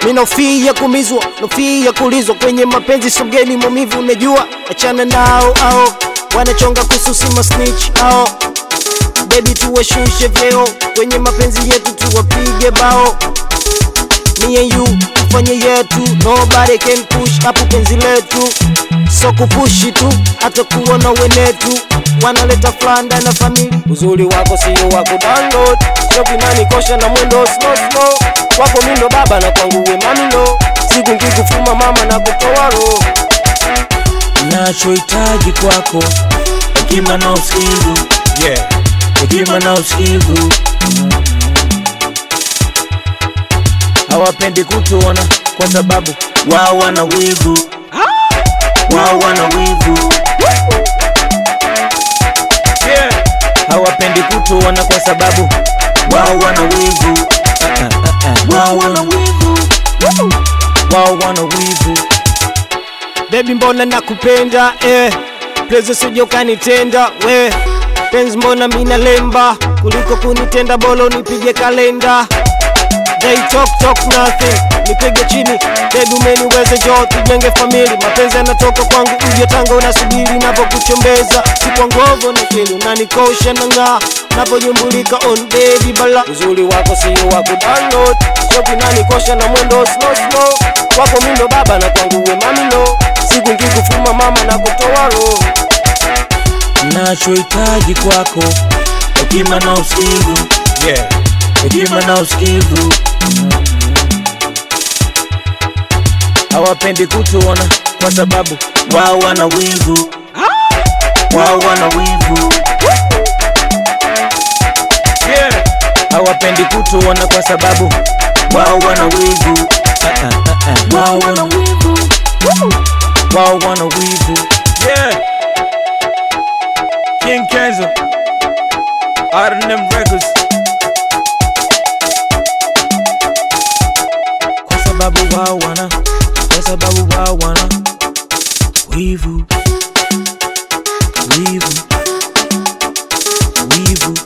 mi nofia kumizwa nofia kulizwa kwenye mapenzi sogeni maumivu unajua achana nao ao wanachonga kususi masnitch ao bebi tuwashushe vyeo kwenye mapenzi yetu tuwapige bao me and you tufanye yetu nobody can push hapo penzi letu so kupushi tu hata kuona wenetu wanaleta flanda na famili uzuri wako sio wako download shokinani kosha na mwendo slow slow wako mindo baba na kwangu we mamilo siku nkikufuma mama na kutoa roho nachohitaji kwako hekima na usikivu Yeah. hekima na usikivu hawapendi kutuona kwa sababu wao wana wivu wao wana wivu Yeah. hawapendi kutuona kwa sababu wao wana wivu Ah, ah, ah, ah. wao wana wivu wao wana wivu Baby mbona nakupenda eh. Please usije ukanitenda we penzi mbona mina lemba kuliko kunitenda bolo nipige kalenda They talk talk nothing nipige chini baby umeniweze jo tujenge famili mapenzi yanatoka kwangu uje tanga unasubiri napokuchombeza si kwa ngovo na kili unanikosha na ng'aa naponyumbulika on baby bala uzuri wako sio wako download shoki nanikosha na mwendo slow slow wako mindo baba na kwangu we mamilo siku nkikufuma mama na kutoa roho nachohitaji kwako hekima na usikivu Yeah. hekima na usikivu hawapendi kutuona kwa sababu wao wana wivu wao wana wivu Yeah. hawapendi kutuona kwa sababu wao wana wivu Ah, ah, ah, ah. wao wana wivu wao wana wivu Yeah. King Kenzo. R&M Records. kwa sababu wao wana kwa sababu wao wana wivu wivu wivu